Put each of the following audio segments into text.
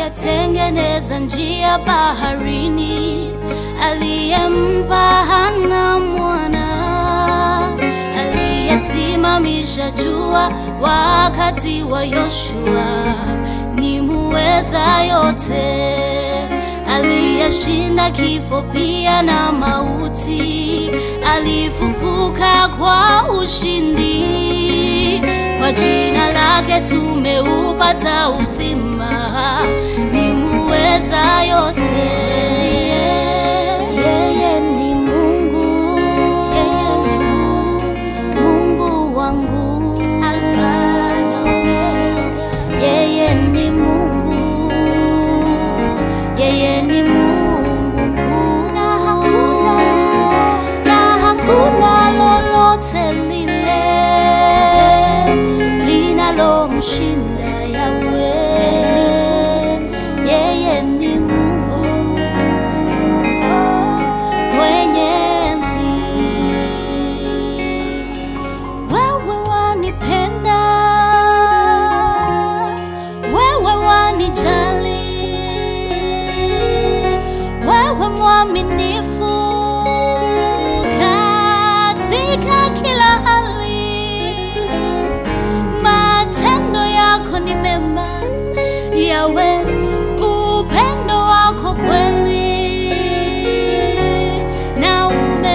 akatengeneza njia baharini, aliyempa Hana mwana, aliyesimamisha jua wakati wa Yoshua, ni muweza yote, aliyeshinda kifo pia na mauti, alifufuka kwa ushindi. Kwa jina lake tumeupata uzima, ni muweza yote. Yeye ni Mungu, yeye ni Mungu, Mungu wangu, Alfa na Omega. Yeye ni Mungu, yeye ni Mungu mkuu, na hakuna na hakuna lolote lile linalomshinda Yawe. Yeye ni Mungu mwenye enzi. Wewe wanipenda, wewe wanijali, wewe mwaminifu katika kila hali matendo yako ni mema yawe upendo wako kweli na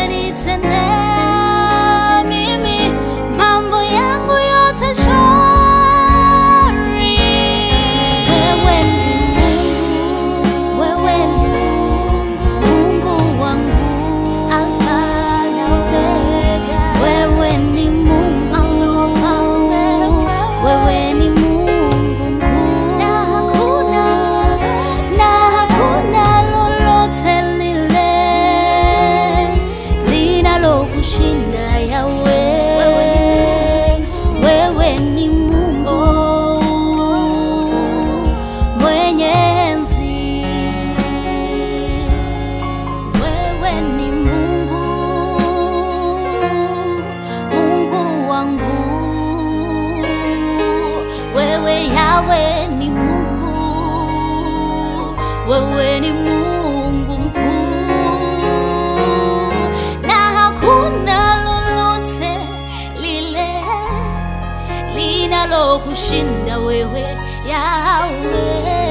umenitendea mimi mambo yangu yote shwari wewe ni Mungu wewe ni Mungu Mungu wangu Alfa na Omega wewe ni Mungu Alfa wewe ni Mungu mkuu na hakuna na hakuna lolote lile linalokushinda Yawe. Wewe ni Mungu mwenye enzi, wewe ni Mungu, Mungu wangu, wewe Yawe ni Mungu, wewe ni Mungu mkuu, na hakuna lolote lile linalokushinda wewe Yawe.